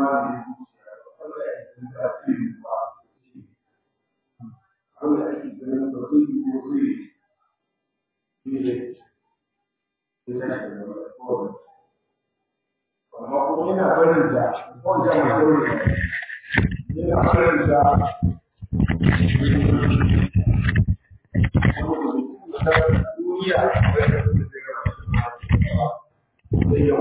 ne Allah ya san da asiri ba Allah ya san da ba zai yi ko zai yi ne ne ya san da ko amma kuma yana barin da ko da ma yana barin da duniya zai yau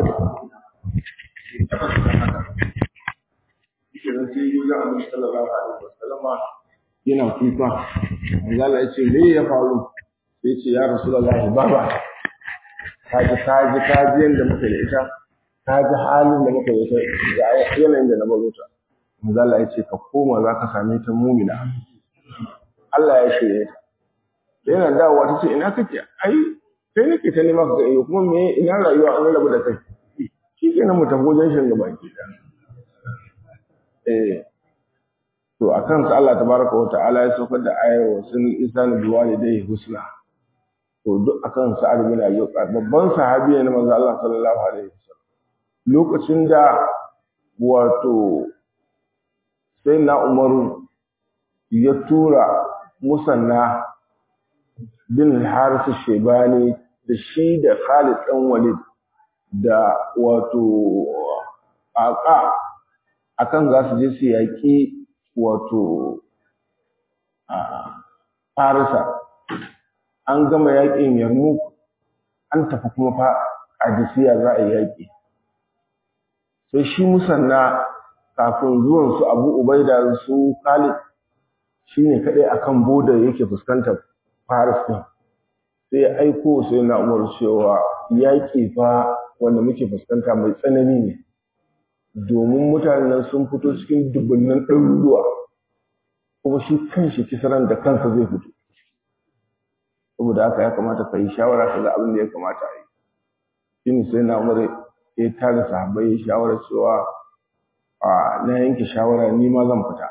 kenan sai yi wajen annabi sallallahu alaihi wasallam yana kuka Allah ya ce me ya faru sai ce ya rasulullahi baba kaji kaji kaji yanda muka da ita kaji halin da muka da ita ga yanayin da na baro ta Allah ya ce ka koma za ka same ta mumina Allah ya shirye ta yana dawowa ta ce ina kake ai kai nake ta nema ka ga kuma me ina rayuwa an rabu da kai shi kenan mu tafi wajen shan gaba ki da eh to akan sa Allah tabaraka wa ta'ala ya saukar da ayar wa sun isanu bi walidayhi husna to duk akan sa bin Abi babban sahabi ne na manzo Allah sallallahu alaihi wasallam lokacin da wato sai na Umaru ya tura musanna bin Haris Shebani da shi da Khalid dan Walid da wato aka akan za su je su yaƙi wato Farisa an gama yaƙin Yarmouk an tafi kuma fa Adisiya za a yi yaƙi sai shi musanna kafin zuwan su Abu Ubaida su Khalid shine kadai akan boda yake fuskantar Faris din sai ya aiko sai na Umar cewa yaƙi fa wanda muke fuskanta mai tsanani ne domin mutanen sun fito cikin dubunnan ɗaruruwa kuma shi kanshi kisaran da kansa zai fito saboda haka ya kamata ka yi shawara ka ga abin da ya kamata a yi shi ne sai na umar ya tara sahabbai ya shawara cewa a na yanke shawara ni ma zan fita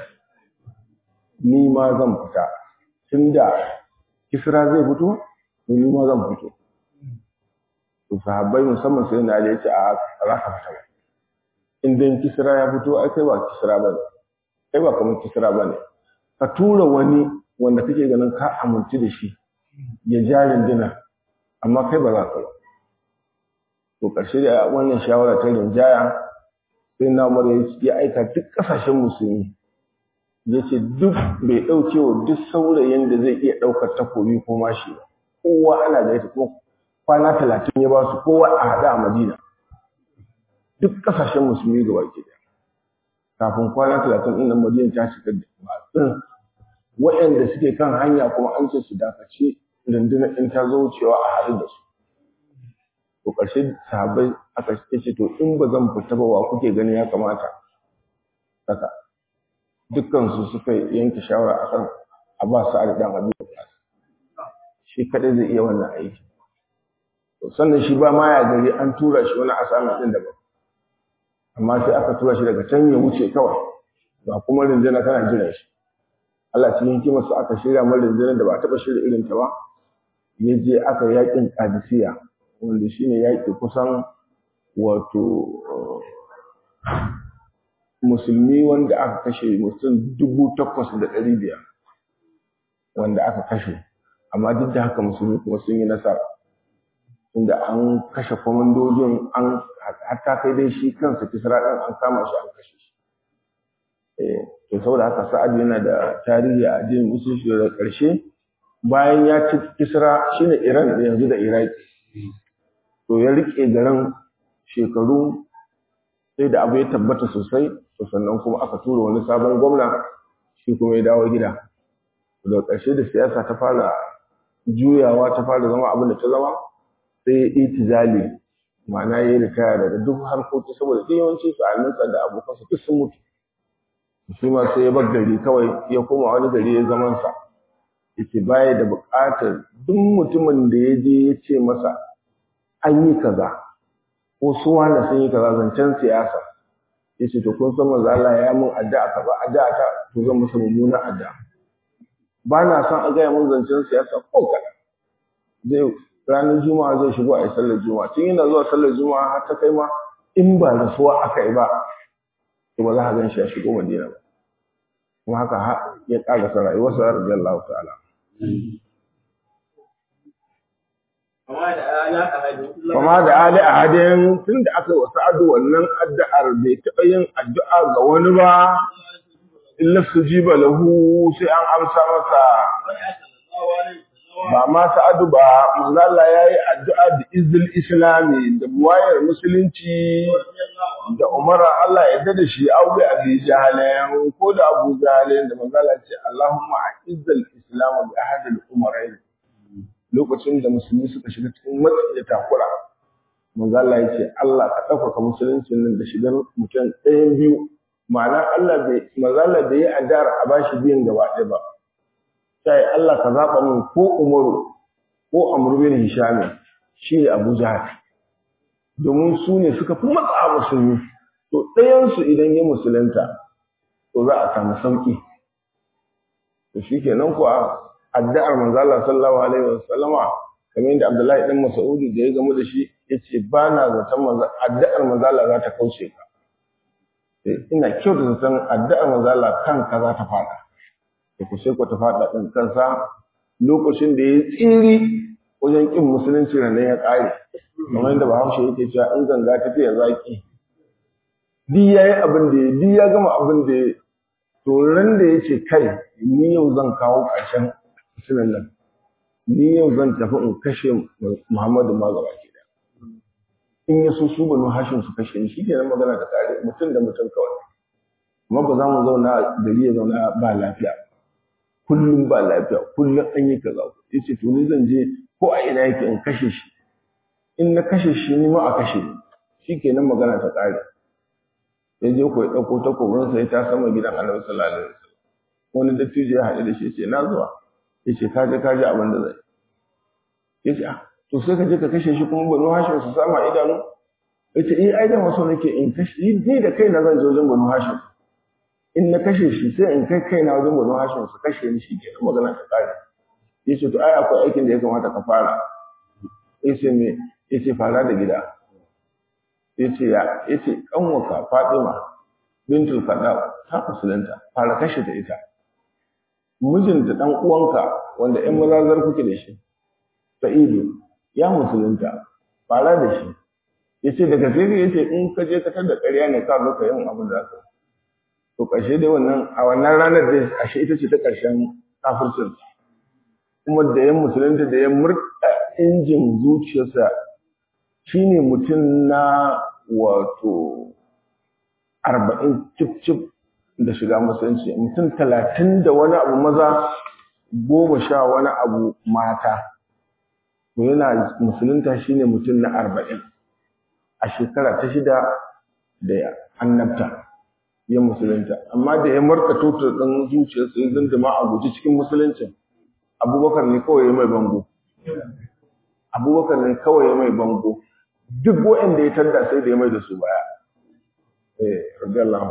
ni ma zan fita tunda kisra zai fito to ni ma zan fito to sahabbai musamman sai na ya ce a za ka fita ba in dai kisra ya fito ai kai ba kisra ba ne kai ba kamar kisra ba ne ka tura wani wanda kake ganin ka amince da shi ya ja rindina amma kai ba za ka ba to ƙarshe da wannan shawara ta rinjaya sai na umar ya aika duk ƙasashen musulmi ya ce duk bai ɗauke wa duk saurayin da zai iya ɗaukar takobi ko mashi ba kowa ana da ita kuma kwana talatin ya ba su kowa a haɗa a madina duk ƙasashen musulmi gaba ke da kafin kwana talatin ɗin nan madina ta shiga da masu waɗanda suke kan hanya kuma an ce su dakace rundunar in ta zo wucewa a haɗu da su to ƙarshe sahabbai aka ce to in ba zan fita ba wa kuke gani ya kamata haka dukkan su suka yanke shawara akan a ba su ali dan abi shi kadai zai iya wannan aiki to sannan shi ba ma ya gari an tura shi wani asama din daban amma sai aka tura shi daga can ya wuce kawai ba kuma rinjina tana jiran shi Allah cikin hikimarsa aka shirya mai rinjinar da ba a taɓa shirya irin ta ba ya je aka yakin kadisiya wanda shine yaƙi kusan wato musulmi wanda aka kashe mutum dubu takwas da ɗari biyar wanda aka kashe amma duk da haka musulmi kuma sun yi nasara inda an kashe kwamandojin an hatta kai dai shi kansa kisra ɗin an kama shi an kashe shi to saboda haka sa'ad yana da tarihi a addinin musulunci da ƙarshe bayan ya ci kisra shine iran yanzu da iraki to ya rike garin shekaru sai da abu ya tabbata sosai to sannan kuma aka tura wani sabon gwamna shi kuma ya dawo gida daga ƙarshe da siyasa ta fara juyawa ta fara zama abin da ta zama sai ya itizali ma'ana ya yi ritaya daga duk harkoki saboda duk yawanci su aminsa da abokansa duk sun mutu shi ma sai ya bar gari kawai ya koma wani gari ya zaman sa yace baya da buƙatar duk mutumin da ya je ya ce masa an yi kaza ko su wanda sun yi kaza zancen siyasa yace to kun san manzo Allah ya mun addu'a ka ba addu'a ta to zan masa mummunan addu'a ba na son a gaya mun zancen siyasa ko kaɗan zai ranar juma'a zai shigo a yi sallar juma'a tun yana zuwa sallar juma'a har ta kai ma in ba rasuwa aka yi ba to ba za ka gan shi ya shigo madina ba kuma haka ya ƙarasa rayuwarsa radiyallahu ta'ala Kama da Ali a hadin tun da aka wasu adu wannan addu'ar bai taɓa yin addu'a ga wani ba, illa su ji lahu sai an amsa masa. Ba ma sa'adu ba, manzala ya yi addu'a da izil islami da buwayar musulunci da umara Allah ya da shi aure a bi jahalayen ko da abu jahalayen da manzala ce Allahumma a izil islamu bi ahadil umarai. lokacin da musulmi suka shiga cikin matsi da takura manzo Allah ya ce Allah ka ɗaukaka musulunci nan da shigar mutum ɗayan biyu ma'ana Allah bai manzo Allah bai yi addu'ar a bashi biyan gaba ɗaya ba sai Allah ka zaɓa min ko Umaru ko Amr bin Hisham shi ne Abu Jahal domin su ne suka fi matsa musulmi to ɗayan su idan ya musulunta to za a samu sauki to shikenan kuwa addu'ar manzo Allah sallallahu alaihi wasallama kamar yadda Abdullahi dan Mas'ud da ya gamu da shi yace ba na zaton manzo addu'ar manzo Allah za ta kauce ka ina kyau da zaton addu'ar manzo Allah kanka za ta fada to ku sai ku ta fada din kansa lokacin da ya tsiri wajen kin musulunci nan ya kare kamar yadda Bahaushe yake cewa in ganga ta fiye zaki di yayi abin da ya di ya gama abin da ya to ran da yace kai ni yau zan kawo ƙarshen sunan nan ni yau zan tafi in kashe Muhammadu ma gaba ke da in ya so su banu hashin su kashe ni shikenan magana da kare mutum da mutum kawai amma ba za mu zauna gari ya zauna ba lafiya kullum ba lafiya kullum an yi kaza yace to ni zan je ko a ina yake in kashe shi in na kashe shi ni ma a kashe ni shikenan magana ta kare ya je ko ya dauko takobinsa ya ta sama gidan Annabi sallallahu alaihi wasallam wani dattijo ya haɗu da shi ce na zuwa ya ce kaje kaje abin da zai ya ce to sai ka je ka kashe shi kuma banu hashim su sama idanu ya ce eh ai da wasu nake in kashe ni da kaina zan je wajen banu hashim in na kashe shi sai in kai kaina wajen banu hashim su kashe ni shi ke magana ta kare ya ce to ai akwai aikin da ya kamata ka fara ya ce me ya ce fara da gida ya ce ya ya ce kanwaka fatima bintul kada ta musulunta fara kashe ta ita mijinta dan uwanka wanda ƴan mazazar kuke da shi sa'idu ya musulunta fara da shi yace daga sai yace in ka je ka tada ƙarya ne ka zo ka yin abin da ka to ƙarshe dai wannan a wannan ranar dai ashe ita ce ta ƙarshen kafircin kuma da yan musulunta da yan murɗa injin zuciyarsa shine mutum na wato arba'in cif cif da shiga musulunci mutum talatin da wani abu maza goma sha wani abu mata to yana musulunta shine mutum na arba'in a shekara ta shida da annabta ya musulunta amma da ya marka tutar ɗin zuciyarsa ya zindima a guji cikin musuluncin abubakar ne kawai ya mai bango abubakar ne kawai ya mai bango duk wa'anda ya tadda sai da ya mai da su baya eh radiyallahu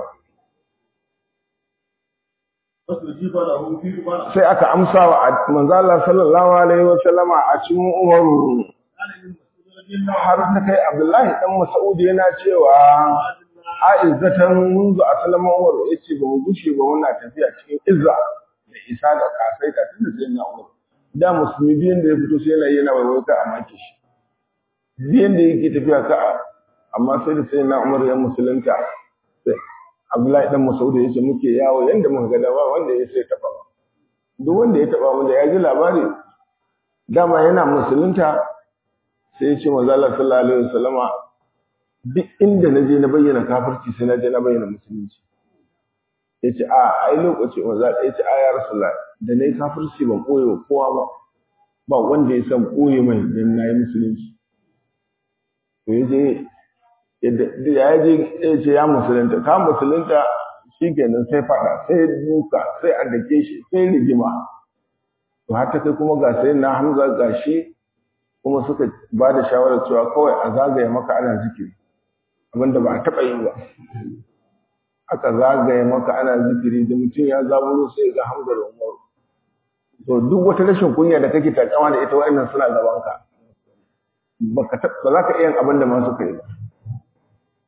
sai aka amsa wa manzo Allah sallallahu alaihi wa sallama a cikin Umaru har ta kai Abdullahi dan Mas'ud yana cewa a'izzatan munzu aslama Umaru yace ba mu gushe ba muna tafiya cikin izza da isa da kasaita tunda sai na Umaru da musulmi biyan da ya fito sai yana yana waiwai ka a maki shi biyan da yake tafiya ka amma sai da sai na Umaru ya musulunta Abdullahi dan Mas'ud ya ce muke yawo yanda muka ga dama wanda ya sai taba duk wanda ya taba mu da ya ji labari dama yana musulunta sai ya ce manzo Allah sallallahu alaihi wasallama duk inda naje na bayyana kafirci sai na je na bayyana musulunci yace a ai lokaci manzo ya ce a ya rasulullah da nayi kafirci ban koyo kowa ba ba wanda ya san koye mai dan nayi musulunci to yaje yadda ya je ya ce ya musulunta ka musulunta shi kenan sai faɗa sai duka sai a dake shi sai rigima to har ta kai kuma ga sai na hamza ga shi kuma suka ba da shawarar cewa kawai a zagaye maka ana zikiri abinda ba a taɓa yi ba aka zagaye maka ana zikiri da mutum ya zaburo sai ga hamza da umaru to duk wata rashin kunya da kake takama da ita wa'annan suna gabanka ba za ka iya abin da ma suka yi ba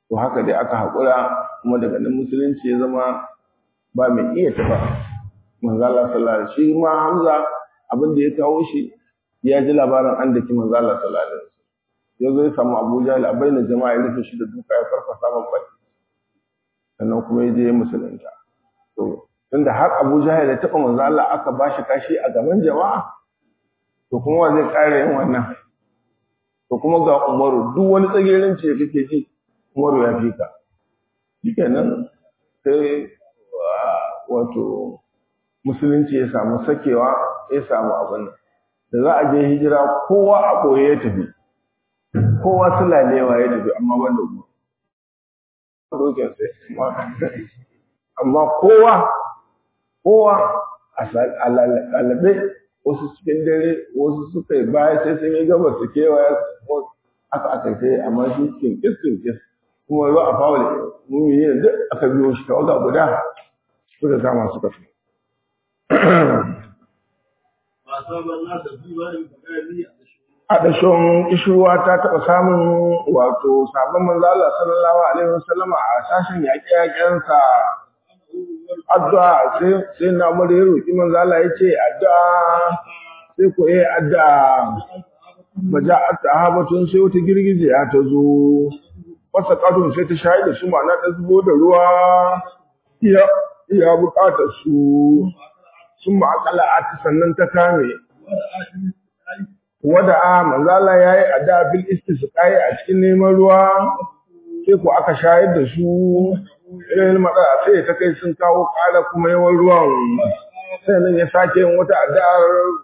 to haka dai aka haƙura kuma daga nan musulunci ya zama ba mai iya taɓa manzo Allah sallallahu alaihi shi ma Hamza abin da ya kawo shi ya ji labarin an daki manzo Allah sallallahu alaihi wasallam ya zo ya samu Abu Jahl a bayyana jama'a ya rufe shi da duka ya farfasa man bai sannan kuma ya je ya musulunta to tunda har Abu Jahl ya taɓa manzo Allah aka bashi kashi a gaban jama'a to kuma wa zai ƙara yin wannan to kuma ga Umaru duk wani tsagerin ce kake ji Umaru ya fi ka shikenan sai wato musulunci ya samu sakewa ya samu abin da za a je hijira kowa a ɓoye ya tafi kowa sulalewa ya tafi amma ban da mu dokin sai amma kowa kowa a lalabe wasu cikin dare wasu suka yi baya sai sun yi gabas su kewaya aka aka sai amma shi kinkis kinkis kuma ruwa a fawul mumini duk aka biyo shi tawaga guda suka kama suka fi a ɗashon ishirwa ta taɓa samun wato sabon manzala sallallahu alaihi wasallama a sashen yaƙe-yaƙensa addu'a sai na mura ya roƙi manzala ya ce addu'a sai ku yi addu'a maja a sahabatun sai wata girgije ya ta zo wasa ƙadun sai ta shayar da su ma'ana ta zubo da ruwa iya buƙatar su sun ma'akala a sannan ta kame wada a manzala ya yi ada bil istisqai a cikin neman ruwa sai ku aka shayar da su irin matsala sai ta kai sun kawo ƙara kuma yawan ruwan sai nan ya sake yin wata addu'ar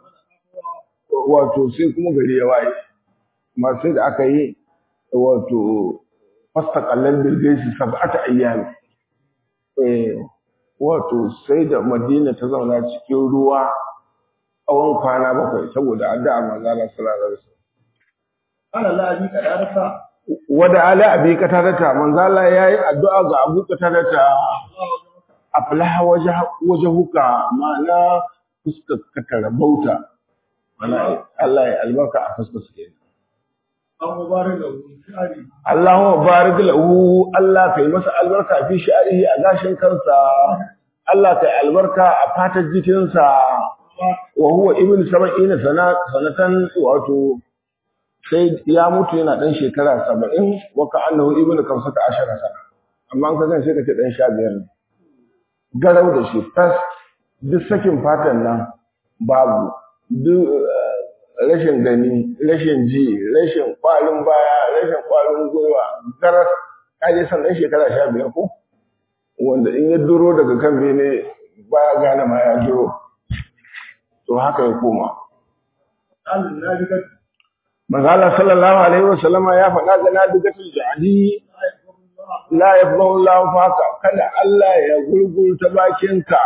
wato sai kuma gari ya waye amma sai da aka yi wato fasta kallon bilgaisi sab'ata ayyami eh wato sai da Madina ta zauna cikin ruwa tsawon kwana bakwai saboda addu'a manzo Allah sallallahu alaihi wasallam ana la abi kadarata wada ala abi katarata manzo Allah yayi addu'a ga Abu katarata aflaha wajhuka ma'ana fuskar ka tarabauta mana Allah ya albarka a fuskar su kenan an mubarak da shari Allahumma barik lahu Allah kai masa albarka fi sha'rihi a gashin kansa Allah kai albarka a fatar jikinsa wa huwa ibn sab'ina sana sanatan wato sai ya mutu yana dan shekara 70 wa ka annahu ibn kamsata ashara sana amma an ka gan sai ka ce dan 15 ne garau da shi tas duk sakin fatan nan babu duk rashin gani, rashin ji, rashin kwarin baya, rashin kwarin gwiwa, garas, kaje san ɗan shekara sha biyar ko? Wanda in ya duro daga kan bene baya gane ma ya duro. To haka ya koma. alin na riga Manzala sallallahu alaihi wa sallama ya faɗa ga na digatul jadi la yafdahu Allah faka kada Allah ya gurgurta bakinka.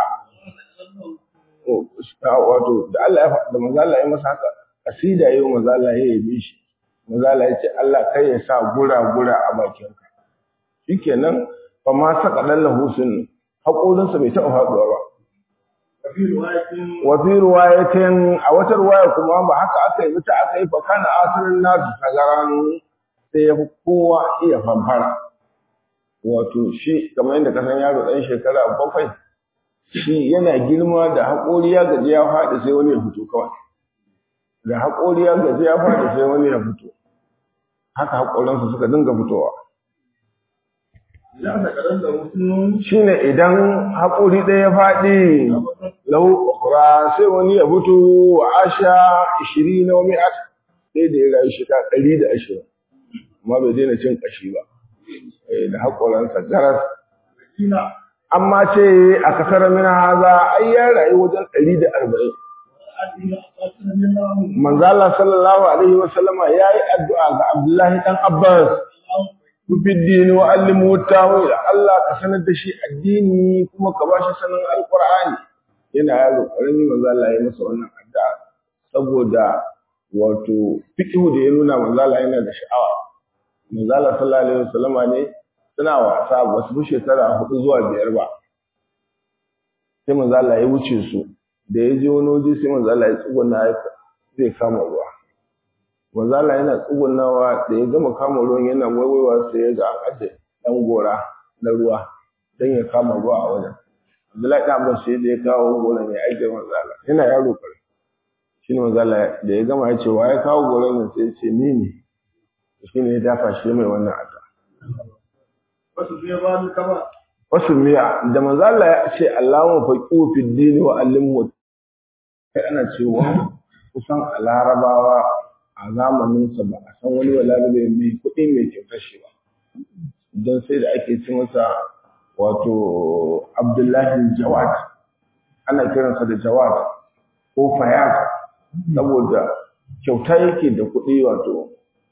Wato da Allah ya faɗa da manzala ya masa haka asida yau mazala ya yabe shi mazala ya ce Allah kai ya sa gura-gura a bakinka shikenan fa ma saka lallahu sun haƙorinsa bai taɓa faɗuwa ba kafi riwayatin wa fi riwayatin a wata riwaya kuma ba haka aka yi mata aka yi fa kana asirin nasu sagaran sai ya fi kowa iya fanfara wato shi kamar yadda kasan yaro ɗan shekara bakwai shi yana girma da haƙori ya gaji ya faɗi sai wani ya fito kawai da haƙori ya gaji ya faɗi sai wani ya fito haka haƙoransa suka dinga fitowa ya ta kadan da mutum shine idan haƙori ɗaya ya faɗi lau ukra sai wani ya fito wa asha ishiri na wani at sai da ya rayu shekara ɗari da ashirin amma bai daina cin ƙashi ba Eh, da haƙoransa garas kina amma ce a kasar mina haza ai ya rayu wajen ɗari da arba'in adina qatina minna manzo Allah sallallahu alaihi wa sallama yayi addu'a ga Abdullahi dan Abbas fi dini wa allimu tawil Allah ka sanar da shi addini kuma ka bashi sanin alqur'ani yana yaro karami manzo Allah ya masa wannan addu'a saboda wato fiqhu da ya nuna manzo Allah yana da sha'awa manzo Allah sallallahu alaihi wa sallama ne suna wasa ba su fi shekara hudu zuwa biyar ba sai manzo Allah ya wuce su da ya je wani waje sai manzo Allah ya tsuguna ya zai kama ruwa manzo Allah yana tsugunawa da ya gama kama ruwan yana waiwaiwa sai ya ga an aje ɗan gora na ruwa don ya kama ruwa a wajen Abdullahi ɗan Abbas sai da ya kawo gora mai aikin manzo Allah yana yaro kare shi ne manzo Allah da ya gama ya ce wa ya kawo goran nan sai ya ce ni ne shi ne ya dafa shi mai wannan adda wasu biya ba ni kama wasu miya da manzo Allah ya ce Allahumma faqihu fid din wa allimhu kai ana cewa kusan a larabawa a zamanin sa ba a san wani walarabe mai kuɗi mai kyautar shi ba don sai da ake ci masa wato Abdullahi Jawad ana kiransa da Jawad ko Fayaz saboda kyauta yake da kuɗi wato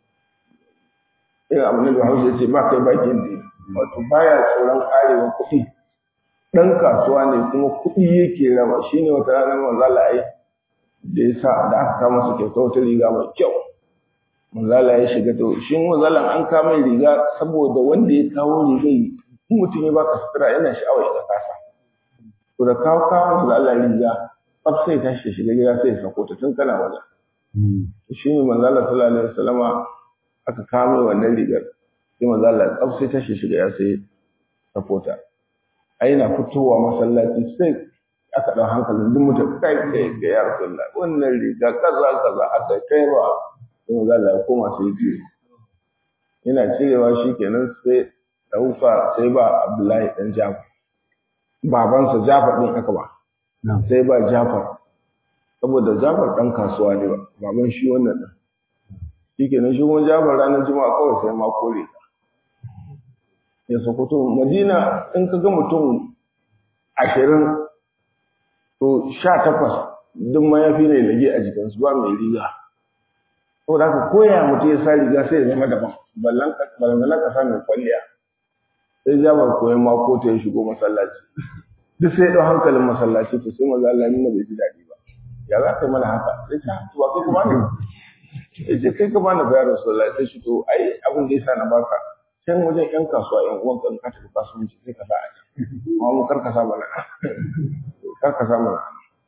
irin abin da Hausa ya ce ba kai bakin dini wato baya tsoron karewa kuɗi ɗan kasuwa ne kuma kuɗi yake raba shi ne wata rana manzala ai da ya sa da aka kama su kyauta wata riga mai kyau manzala ya shiga to shi manzalan an kama riga saboda wanda ya kawo riga in mutum ya baka sutura yana sha'awa ya kasa to da kawo kawo manzala riga tsaf sai ta shi shiga gida sai ya sako ta tun kana wajen shi ne manzala sallallahu alaihi wasallama aka kama wannan rigar sai manzo Allah tsaf sai tashi shiga ya sai safota ai na fitowa masallaci sai aka dau hankalin duk mutum kai kai ga ya rasulullah wannan riga kaza kaza aka kai ba sai manzo Allah ya koma sai ji yana cirewa shikenan sai dauka sai ba Abdullahi dan Jafar babansa Jafar din aka ba sai ba Jafar saboda Jafar dan kasuwa ne ba baban shi wannan din shikenan shi kuma Jafar ranar Juma'a kawai sai ma kore ka ya sokoto madina in ka ga mutum ashirin to sha takwas duk mayafi ne lage a jikinsu ba mai riga to da ka koya mutum ya sa riga sai ya zama daban ballan ka sa mai kwalliya sai jabar koyan mako ta ya shigo masallaci duk sai ya ɗau hankalin masallaci to sai maza Allah nuna bai ji daɗi ba ya za ka yi mana haka sai ta tuwa kai kuma ne ya ce kai ka bani bayar rasulullahi sai shi to ai abin da ya sa na baka can wajen yan kasuwa yan uwan kan ka tafi kasuwanci sai ka sa a can amma mu kar ka sa mana kar ka sa mana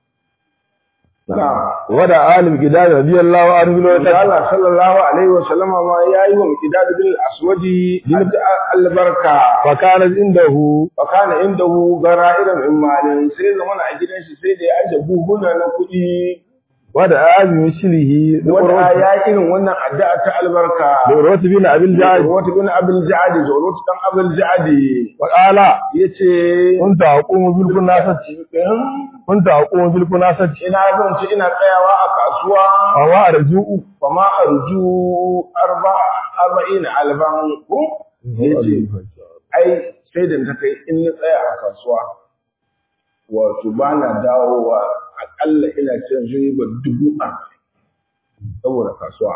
wada alim gidad radiyallahu anhu lo da Allah sallallahu alaihi wa sallama ma yayi wa gidad bil aswadi bin albarka fa kana indahu fa kana indahu gara'iran min malin sai zamana a gidan shi sai da ya aje buhuna na kuɗi wada azmi shilihi wanda ya irin wannan addu'a ta albarka Urwat bin Abil Ja'd Urwat bin Abil Ja'd Urwat dan Abil Ja'd wa qala yace kunta aqumu bil kunasati kunta aqumu bil kunasati ina zan ci ina tsayawa a kasuwa wa wa arju'u fa ma arju arba arba'in alban ko yace ai sai da ta kai in na tsaya a kasuwa wato ba na dawowa akalla ina cin riba dubu arba'in saboda kasuwa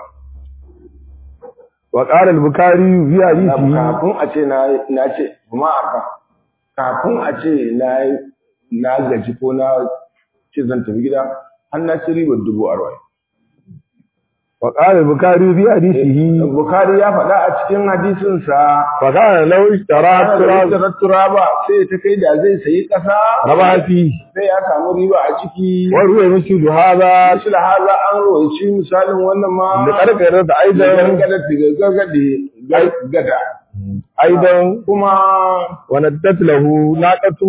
wa qala al-bukhari fi hadisi kafin a ce na na ce kuma arba kafin a ce na na gaji ko na ce zan tafi gida har na ci riba dubu arba'in wa qala al-bukhari fi hadisihi Bukhari ya faɗa a cikin hadisinsa fa kana law ishtara turab da turaba sai ta kai da zai sayi ƙasa raba fi sai ya samu riba a ciki wa ruwa mislu hadha shi da haza an roci misalin wannan ma da karkare da da aidan gargada daga gargade gada aidan kuma wa naddat lahu naqatu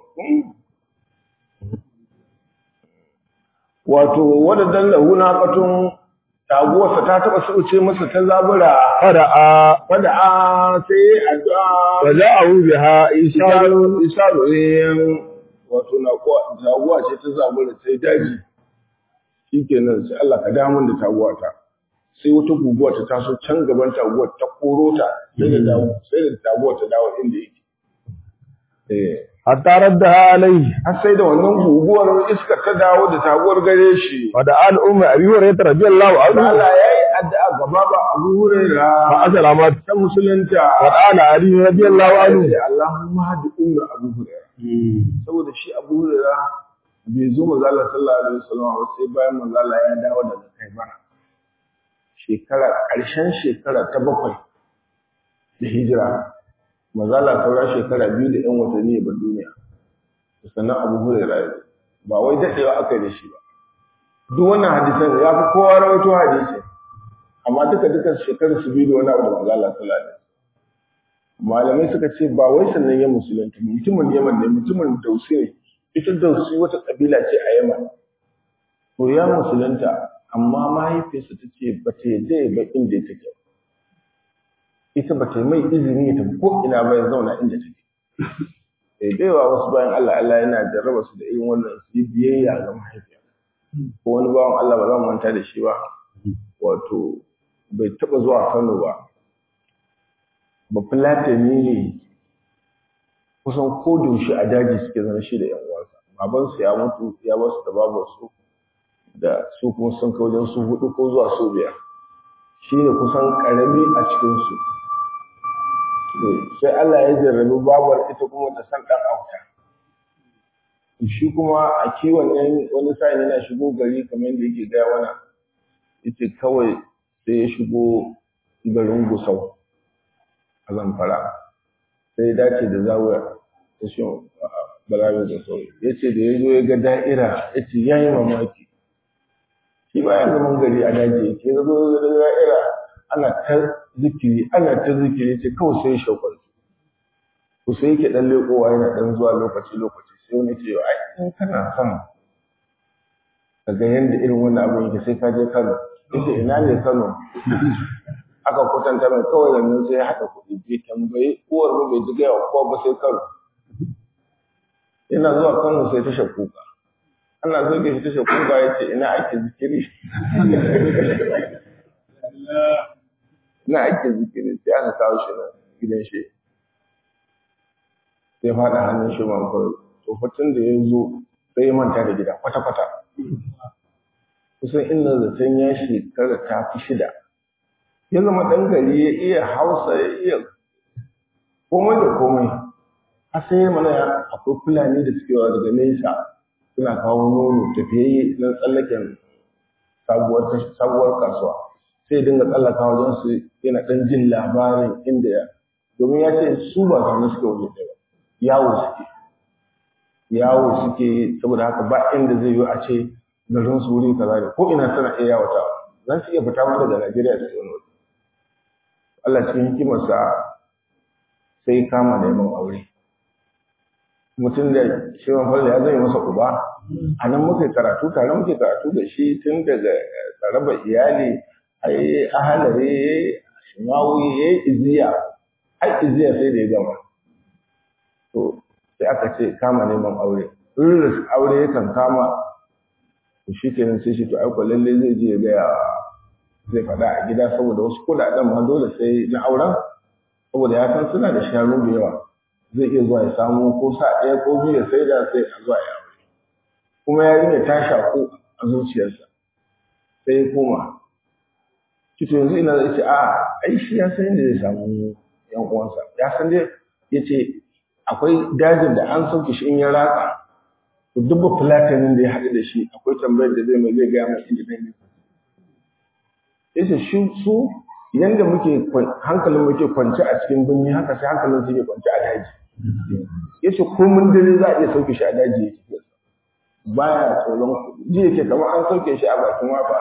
wato wadda lahu na katun taguwarsa ta taɓa suce masa ta zabura fada'a wadda a sai addu'a wa ja'ahu biha isharu isaru isaru eh wato na kuwa taguwa ce ta zabura sai daji shikenan sai Allah ka damun da taguwa ta sai wata guguwa ta taso can gaban taguwar ta koro ta sai da dawo sai da taguwar ta dawo inda yake eh hatta raddaha alayhi har sai da wannan guguwar iskar ta dawo da taguwar gare shi wa da al ummi abi hurairah radiyallahu anhu Allah yayi addu'a gaba ba Abu fa Hurairah aslamat ta musulunta wa qala ali radiyallahu anhu sai Allahumma hadi umma Abu Hurairah saboda shi Abu Hurairah bai zo manzo Allah sallallahu alaihi wasallam ba sai bayan manzo Allah ya dawo daga Khaibar shekara ƙarshen shekara ta bakwai da hijira manzo Allah saura shekara biyu da ƴan watanni ba duniya sannan Abu Hurairah ya zo. ba wai dadewa aka yi da shi ba duk wannan hadisan ya fi kowa rawaito hadisi amma duka duka shekarar su biyu da wani abu da manzo Allah sallallahu alaihi wasallam malamai suka ce ba wai sannan ya musulunta mutumin yaman ne mutumin dausi ne ita dausi wata kabila ce a yaman to ya musulunta amma mahaifiyarsa ta ce ba ta yadda ya ba inda ya take ita ba ta yi mai izini ya tafi ko ina ba ya zauna inda take sai da yawa wasu bayan Allah Allah yana jarraba su da irin wannan su yi biyayya ga mahaifiya ko wani bawan Allah ba za mu manta da shi ba wato bai taɓa zuwa Kano ba ba fulatani ne kusan ko shi a daji suke zama shi da yan uwansa babansu ya mutu ya basu da babansu da su kuma sun kai wajen su hudu ko zuwa su biyar shi ne kusan karami a cikinsu sai Allah ya jarrabi babar ita kuma ta san ɗan auta shi kuma a kiwon ɗan wani sa'in yana shigo gari kamar yadda yake gaya mana ita kawai sai ya shigo garin gusau a zamfara sai ya dace da zawuya ta shi balarin da sauri ya ce da ya zo ya ga da'ira ya ce ya yi mamaki shi ba ya zaman gari a daji ya ce ya zo ya ga da'ira ana ta zikiri ana ta zikiri ce kawai sai shaukar ku sai yake dan lekowa yana dan zuwa lokaci lokaci sai wani ce ai in kana son kaga yanda irin wannan abin yake sai ka je Kano yace ina ne Kano aka kwatanta mai kawai yanzu sai ya haɗa kuɗi bai tambayi uwar mu bai ji gaya kowa ba sai Kano ina zuwa Kano sai ta shakuka ana zo shi ta shakuka ya ce ina ake zikiri na ake zikiri sai aka kawo shi na gidan shi sai faɗa hannun shi man kawai tsofaffin da ya zo sai ya manta da gida kwata-kwata kusan inda zaton ya shekara ta fi shida ya zama ɗan gari ya iya hausa ya iya komai da komai har sai mana akwai fulani da suke wa daga nesa suna kawo nono tafiyayye na tsallaken sabuwar kasuwa sai dinga tsallaka wajen su yana ɗan jin labarin inda ya domin ya ce su ba zaune suke waje ɗaya ba yawo suke yawo suke saboda haka ba inda zai yi a ce garin su wuri kaza ne ko ina suna iya yawata za su iya fita ma daga Najeriya su wani waje Allah cikin hikimarsa sai kama neman aure mutum da shi man ya zai masa uba a nan muke karatu tare muke karatu da shi tun daga tsaraba iyali ai ahalare shimawi ya yi iziya har iziya sai da ya gama to sai aka ce kama neman aure irin aure yakan kama to shi kenan sai shi to aiko lalle zai je ya gaya zai faɗa a gida saboda wasu kuɗaɗen ma dole sai na auren saboda ya san suna da shanu da yawa zai iya zuwa ya samu ko sa ɗaya ko biyu ya sai da sai a zuwa ya aure kuma yarinya ta shaku a zuciyarsa sai ya koma Cito yanzu ina zai ce, a ai shi ya san yadda zai samu ‘yan uwansa, ya san dai ya ce, akwai dajin da an sauke shi in ya ratsa, to dubba fulatanin da ya haɗu da shi akwai tambayar da zai mai zai gaya mai inda dan yi. Ya ce, shi su yanda muke hankalin muke kwance a cikin birni haka sai hankalin su ke kwance a daji. Ya ce, ko mun dare za a iya sauke shi a daji ya ce, baya tsoron ji yake kamar an sauke shi a bakin wafa.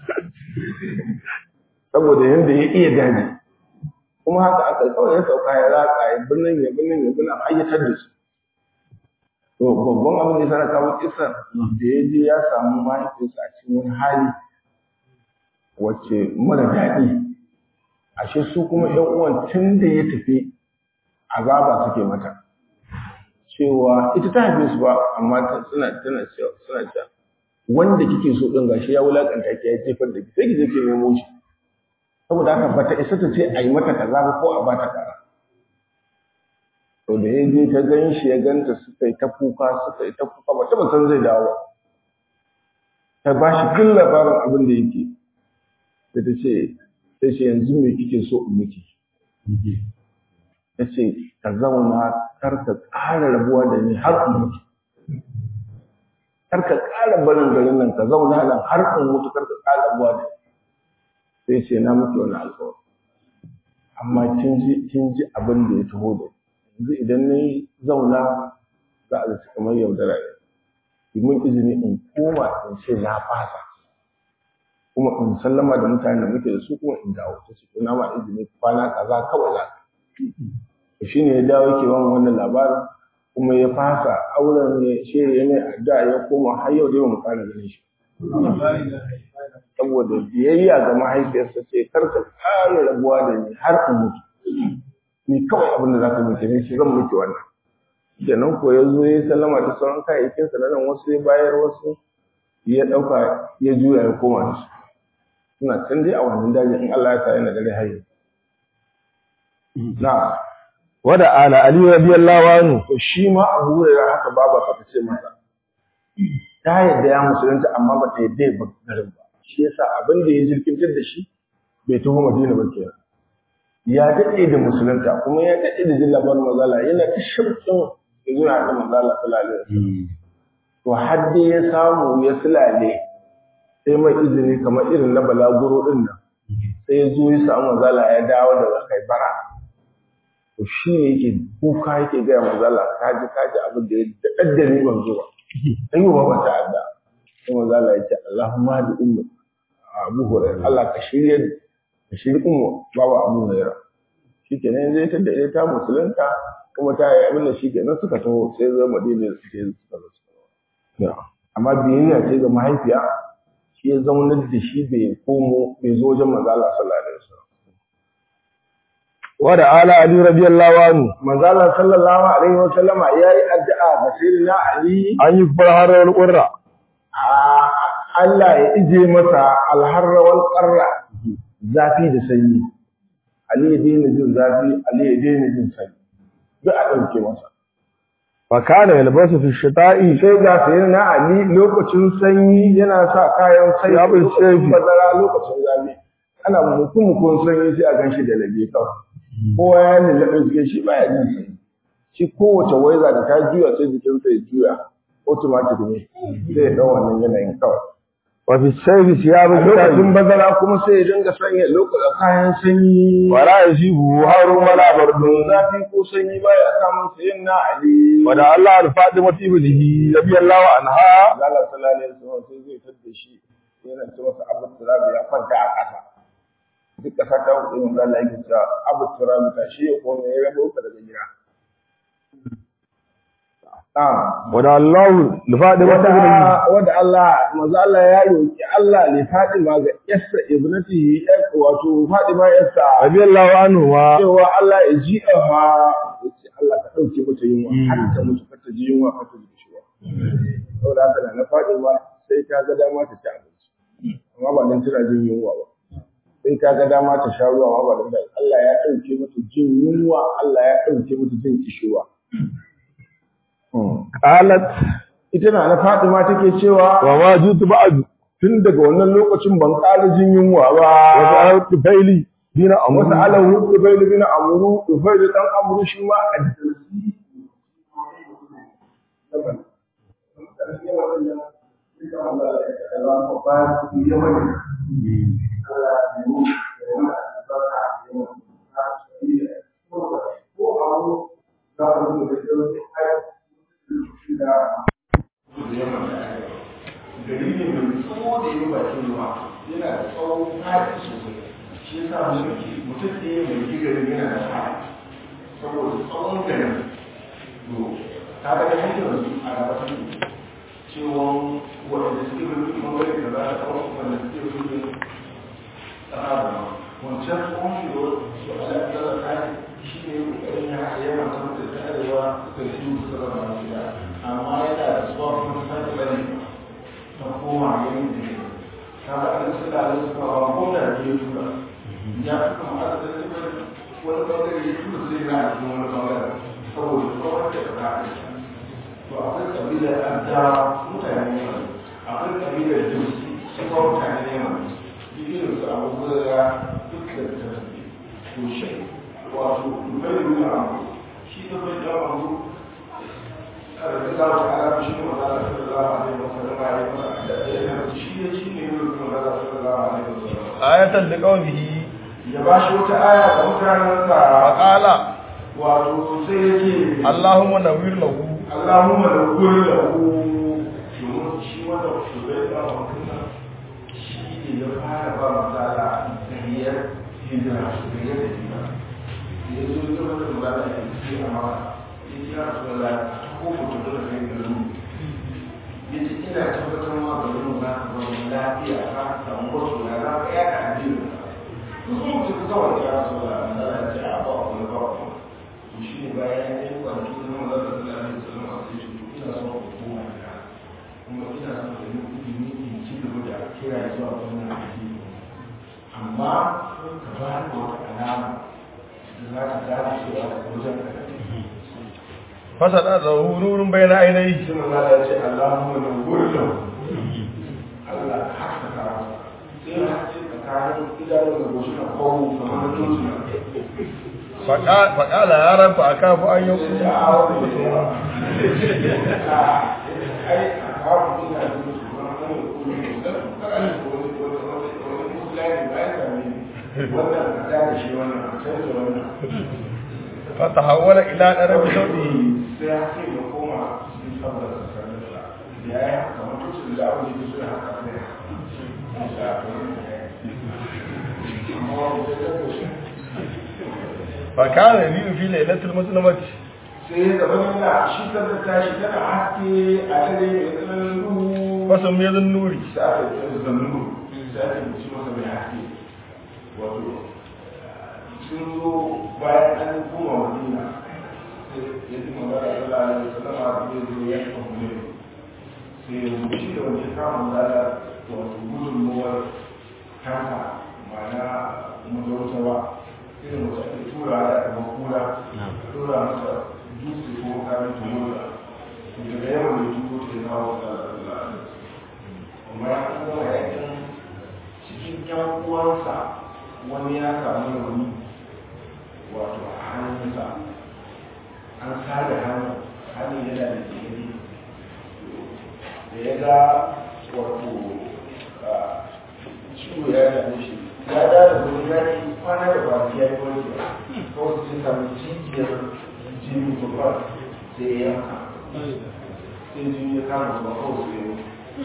saboda yadda ya iya daji kuma haka aka kawai ya sauka ya ratsa ya birnin ya birnin ya birnin ayyatar da su to babban abin da ya sana kawo kisan da ya je ya samu mahaifinsa a cikin wani hali wacce mara daɗi ashe su kuma ƴan uwan tun da ya tafi azaba suke mata cewa ita ta haife su ba amma suna tana cewa suna cewa wanda kike so din gashi ya wulakanta ki ya jefar da ki sai ki je ki nemo shi saboda haka bata isa ta ce a yi mata kaza ba ko a bata kaza to da ya je ta gan shi ya ganta suka yi ta kuka suka yi ta kuka ba taba san zai dawo ta ba shi duk labarin abin da yake sai ta ce sai ce yanzu me kike so in miki ta ce ka zauna kar ka ƙara rabuwa da ni har in mutu kar ka ƙara barin garin nan ka zauna nan har in mutu kar ka ƙara rabuwa da ni sai ce na mutu wani alkawari amma kin ji kin ji abin da ya taho da yanzu idan na zauna za a zaci kamar yaudara ne ki mun izini in koma in ce na fasa kuma in sallama da mutanen da muke da su kuma in dawo ta ce to na ma izini kwana kaza kawai za ka shi ne ya dawo yake wani wannan labarin kuma ya fasa auren ya ce ya mai addu'a ya koma har yau dai ba mu ƙara ganin shi saboda biyayya ga mahaifiyarsa ce kar ka ƙara rabuwa da ni har in mutu ni kawai abin da za ka mutu ne shi zan mutu wannan kenan ko ya zo ya sallama da sauran kayayyakinsa na nan wasu ya bayar wasu ya ɗauka ya juya ya koma da su suna can dai a wannan daji in Allah ya sa yana da rai hayi na wada ala ali radiyallahu anhu to shi ma Abu Hurairah haka baba ka ce masa ta yadda ya musulunta amma ba ta yadda ya bar garin ba shi yasa abin da ya jirkintar da shi bai taho Madina ba kenan ya daɗe da musulunta kuma ya daɗe da jin labarin mazala yana ta shauƙin ya zo ya haɗa mazala sallallahu alaihi wasallam to har dai ya samu ya sulale sai mai izini kamar irin na balaguro ɗin nan sai ya zo ya samu mazala ya dawo daga kaibara to shi ne yake kuka yake gaya mazala kaji kaji abin da ya daɗa ni ban zo ba sai yi ba ta adda sai mazala ya ce Allahumma da ummu Abu Hurairah Allah ka shirye ka shirye ummu babu Abu Hurairah shikenan zai ta da ta musulunta kuma ta yi abin da shikenan suka taho sai zo Madina sai suka zo amma biyayya ce ga mahaifiya shi ya zaunar da shi bai komo bai zo wajen manzo Allah sallallahu alaihi wasallam wada ala ali radiyallahu anhu manzo Allah sallallahu alaihi wasallama yayi addu'a ga sayyidina Ali an yi farharar qurra a Allah ya ije masa alharra wal qarra zafi da sanyi Ali ya daina jin zafi Ali ya daina jin sanyi duk a ɗauke masa fa kana yalbasu fi shita'i sai ga sayyidina Ali lokacin sanyi yana sa kayan sanyi Ya bai ce lokacin bazara lokacin zafi ana mutum mukun sanyi sai a ganshi da labe kawai kowa ya lallaɓe jikin shi baya jin sanyi shi kowace waiza da ta juya sai jikinsa ya juya automatic ne sai ya ɗau wannan yanayin kawai wa fi sayfi siyabu lokacin bazara kuma sai ya dinga sanya lokacin kayan sanyi wala yasibu harun wala bardun zafi ko sanyi baya samun sayin na Ali wada Allah al-Fatima ibnihi radiyallahu anha Allah sallallahu alaihi wasallam sai zai tadda shi yana ce masa Abu Turab ya kwanta a ƙasa duk ƙasa ta hudu mun Allah yake cewa Abu Turab ta shi ya kome ya rabo ka daga gida ah wada Allah al-Fatima ibnihi wanda wanda Allah manzo Allah ya roki Allah ne Fatima ga Yassa ibnatihi wato Fatima Yassa radiyallahu anhu wa cewa Allah ya ji ha yace Allah ka dauke mata yunwa har ta mutu ka ta ji yunwa ka ta ji ciwa saboda haka na Fatima sai ta ga dama ta ci abinci amma ba dan tana jin yunwa ba sai ta ga dama ta sha ruwa amma ba dan Allah ya dauke mata jin yunwa Allah ya dauke mata jin kishiwa qalat ita na na Fatima take cewa wa ma jutu ba'du tun daga wannan lokacin ban ƙara jin yunwa ba wa sa'atu faili dina wasu amru alahu Ubaidu bin Amru Ubaidu dan Amru shi ma a gari ne mai tsawo da yi bakin ruwa yana da tsawon fadi sosai shi ya sa mulki mutum ɗaya mai gigarin yana da fadi saboda tsawon garin to ta ga hanyar su a gaba ta cewa waɗanda suke bin kuma wani da za a kawo wanda suke bin tsara wancan tsawon shi da su a lafiyar kai shi ne ƙoƙarin ya yawan samun da ta arewa da shi su zama lafiya amma yana da tsawon kuma sake bane ta koma yin da ne ta ga an su da su ka ba ko da ke tura ya fi kama a da su wani bangare ya tura zai na a cikin wani bangare saboda tsawon da ta kare to akwai kabilar adda mutane ne mai akwai kabilar jinsi su kawo mutane ne mai irin su abubuwa da duk da ta tafi to shi wato bai nuna abu shi da bai da abu Allah ta'ala shi ne wanda sallallahu alaihi wasallam ya yi masa shi ne shi ne wanda sallallahu alaihi wasallam ayatan liqawmihi ya ba shi wata aya ga mutanensa faqala wato sai ya ce Allahumma nawwir lahu Allahumma da kuri da ku domin shi wanda ku zai ba wa kuma shi ne ya fara ba masala da hiyar hijira da hiyar da hijira ya zo ya zama da ba da ake a maka ya ce ya rasu da ko mutum da kai da rumu ya ce ina tabbatar ma da rumu za ka zama lafiya ka samu wasu na za ka yaka addinin ka su sun mutu kawai ya rasu da na ya ce a ba wani ba wani to shi ne bayan ya yi kwanaki da zama za ka zama da salama a sai shi ina son ku koma da kuma ina son da yi ilimi in ci gaba da kira zuwa wannan addini amma ka ba da wata alama da za ta gane cewa da wajen ka fasa da zahururin bayan ainihi shi ma za ce Allahumma da wurin Allah haka ka sai ya ce tsakanin idanun da goshi na kawo kamar da tuntuna faƙala ya rafa a kafa an yi sai ya awo da yawa ai a kawo ina da su ma kan yi kuma ne da kan yi wani wani wani musulani ba ya sami wannan ka da shi wannan a canza wannan fata hawala ila ɗarabi sauɗi sai ya ce ya koma cikin saboda tsakanin sa ya yi haka mutuncin da abu ne su haka ne fakana biyu fi lailatul muslimati sai ya zama yana shi da tashi tana haske a dare mai tsananin duhu wasu mai zan nuri sai aka yi tsaye da nuru sai aka yi ci masa mai haske wato sun zo bayan an koma madina sai ya ji magana da Allah alaihi wasallam a zai zo ya kafa ne sai ya wuce da wani kama magana wato gudunmuwar kanka ma'ana mazautarwa irin wacce ake tura da kuma kura tura masa dutse ko kamin tumura daga yawan da tuko ta yi kawo da amma ya kuma yakin cikin yan uwansa wani ya samu rauni wato a hannunsa an sare hannun hannun yana da jini da ya ga wato ciwo ya dame shi ya da da wani ya yi kwana da ba ya yi wani ba kawai sai samu jijiyar jini babba sai ya yanka sai jini ya kama ba kawai sai ya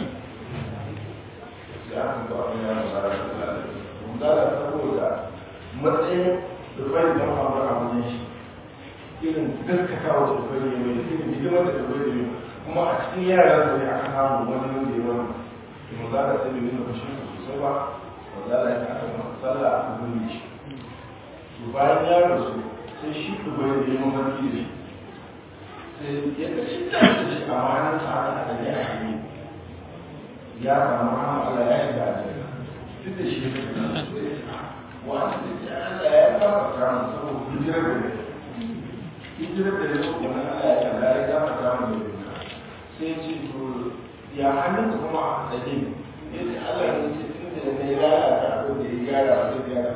sai aka ga abin ya fara da lalata mun zala saboda matsayin rufai da faru a wajen shi irin gaskatawa da rufai ne mai irin hidimar da rufai ne kuma a cikin yaran da ne aka samu wani wanda ya wani mun zala sai bai nuna fashin sosai ba wanda ya aka masa sallah aka gani shi to bayan ya rasu sai shi dubai da yi mafarki da shi sai ya ga shi da shi a mahanar sa aka da ya hanyi ya samu rahama Allah ya shiga a jira duk da shi ya wanda da ya Allah ya gafarta mu saboda hijirar da ne hijirar da ne kuma Allah ya kalla ya gafarta mu da sai ya ce to ya hannun kuma a tsaye ya ce Allah ya ce tun da ne ya lalata abin da ya gyara ba zai gyara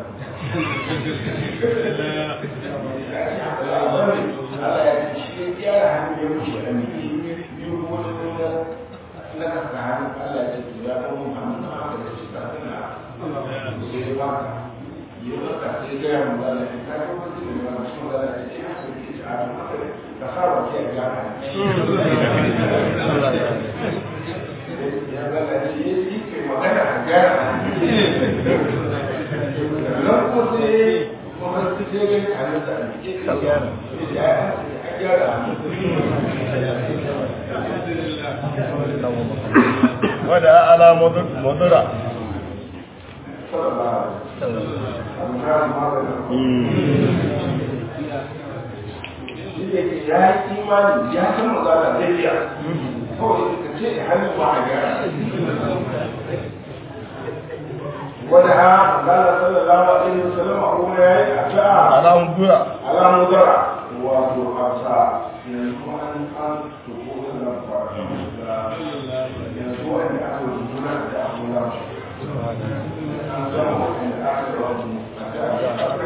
Allah ya ce shi ya gyara hannun ya wuce a miki biyu wani nuna na kasa hannun Allah ya ce to ya kuma hannun na haka da shi ta tana sai ya baka ya baka sai ya gaya mu Allah ya kai kuma zai ne wani shi Allah ya ce haka ke ci a haka ka sa wa ke gyara ya zala ce ya yi kai magana a gyara nan ko sai kuma su ce ga hannun da ake ka gyara ya gyara wada ala mudura ya yi imani ya san magana zai iya kawai ka ce hannun ba a gyara wanda ha magana sallallahu alaihi wasallam a kuma ya yi a ta'a ala mudura ala mudara wato hausa yanzu an an tuko da fara yanzu wanda aka rubuta da abuwa an zama wanda aka rubuta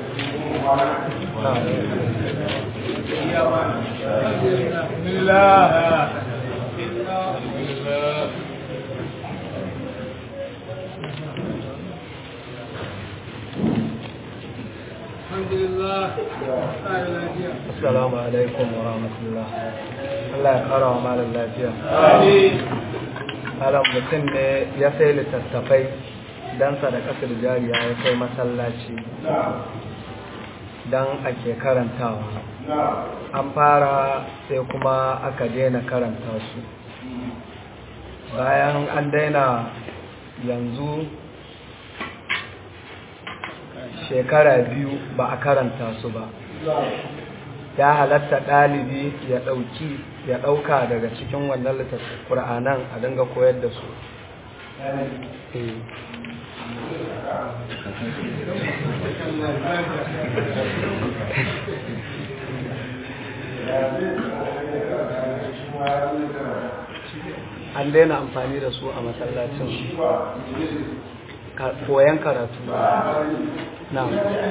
Assalamu alaikum wa rahmatullah. Allah ya kara wa malam lafiya. Malam mutum ne ya sai littattafai don sadakatar jariya ya kai masallaci. don ake karantawa an fara sai kuma aka daina karanta su bayan an daina yanzu shekara biyu ba a karanta su ba ya halatta ɗalibi ya ɗauki ya ɗauka daga cikin wannan littattun ƙura'anan a dinga koyar da su an daina amfani da su a masallacin koyan karatu na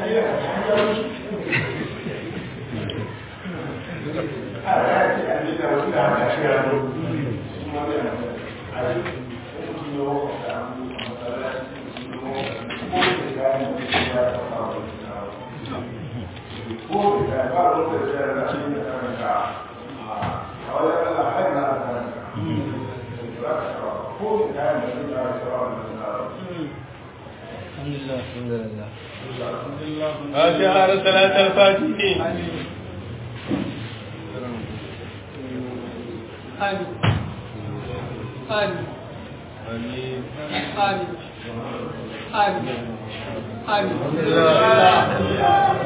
الحمد لله أشعار ثلاثة الفاتحين آمين آمين آمين آمين آمين آمين